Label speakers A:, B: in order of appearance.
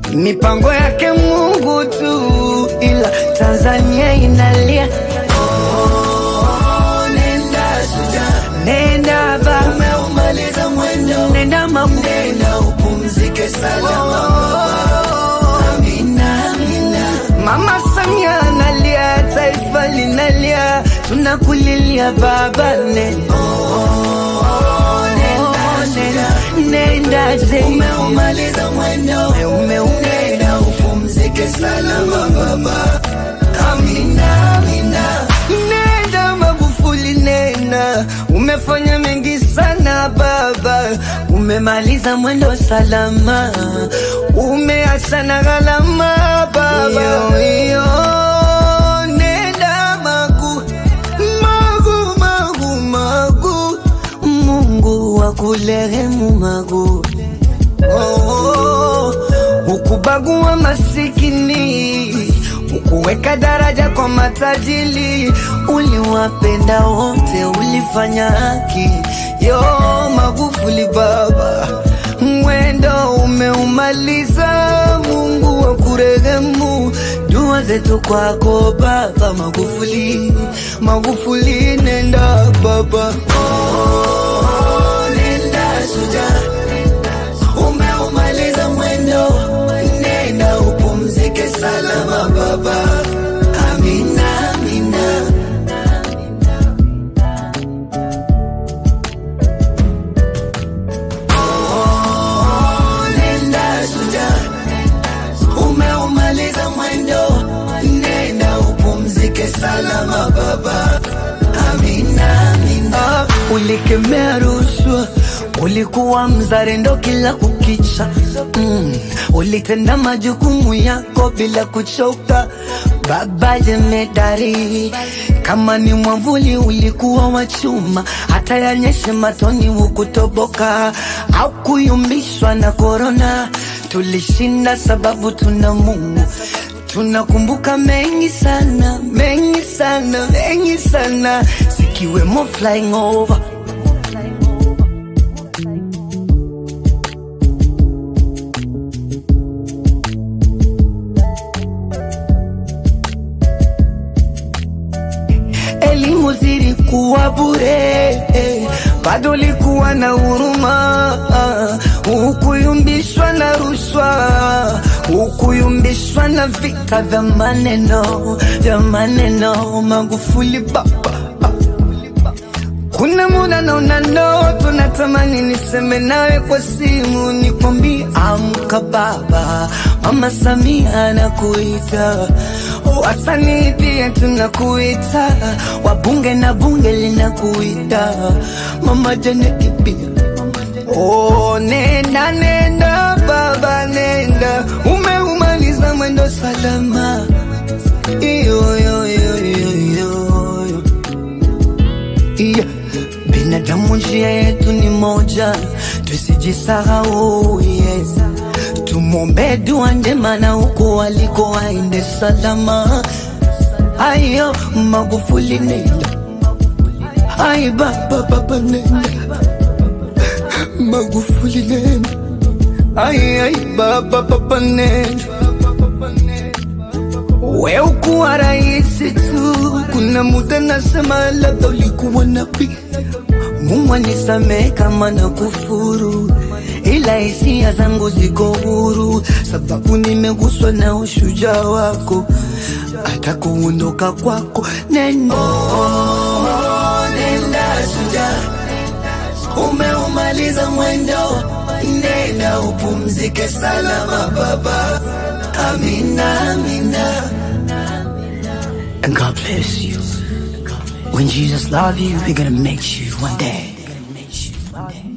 A: mipango yake Mungu tu, ila Tanzania inalia.
B: Oh, nenda shujaa,
A: Nenda ba,
B: umeumaliza mwendo,
A: nenda mamu,
B: nenda upumzike salama baba. Amina, amina.
A: Mama Samia analia, taifa linalia, tunakulilia baba, nenda
B: Oh, nenda shujaa,
A: nenda je,
B: umeumaliza mwendo,
A: ume ume
B: nenda upumzike salama baba. Amina, amina.
A: Nenda Magufuli, nenda, umefanya mengi sana baba, umemaliza mwendo salama, umeacha na gharama baba. Iyo, nenda Magu, Magu, Magu, Magu, Mungu akurehemu Magu. Oh, ukubagua masikini, ukuweka daraja kwa matajiri, uliwapenda wote, ulifanya haki. Yo Magufuli baba, mwendo umeumaliza, Mungu akurehemu. Dua zetu kwako baba Magufuli, Magufuli nenda baba.
B: Oh, nenda shujaa, umeumaliza mwendo, nenda upumzike salama baba. Amina, amina. Oh, nenda shujaa, umeumaliza mwendo, nenda upumzike salama baba. Amina, amina.
A: Ah, ulikemea rushwa, ulikuwa mzalendo kila kukicha mm. Ulitenda majukumu yako bila kuchoka, baba jemedari. Kama ni mwamvuli ulikuwa wa chuma, hata yanyeshe matoni hukutoboka au kuyumbishwa na korona. Tulishinda sababu tuna Mungu Tunakumbuka mengi sana, mengi sana, mengi sana, zikiwemo flying over. Elimu zilikuwa bure, eh, bado likuwa na huruma, ah, hukuyumbishwa na rushwa, hukuyumbishwa na vita vya maneno, vya maneno. Magufuli baba, ah. Kuna muda naona ndoto, natamani niseme nawe kwa simu, nikwambie amka baba, mama Samia anakuita, wasanii pia tunakuita, wabunge na bunge linakuita, mama Janeti pia. Oh, nenda nenda baba, nenda, umeumaliza mwendo salama, iyo yo yo yo yo Yeah. Binadamu njia yetu ni moja, tusijisahau yes. Tumwombe dua njema na huko aliko aende salama. Ayo Magufuli nenda, ai baba baba nenda, Magufuli nenda, ai ai baba baba nenda. We ukuwa rahisi tu, kuna muda nasema labda ulikuwa nabii. Mungu anisamehe kama na kufuru, ila hisia zangu ziko huru, sababu nimeguswa na ushujaa wako, hata kuondoka kwako neno
B: Oh, nenda shujaa, umeumaliza mwendo, nenda upumzike salama baba. Amina, amina.
A: and God bless you. When Jesus love you, we're gonna make you one day.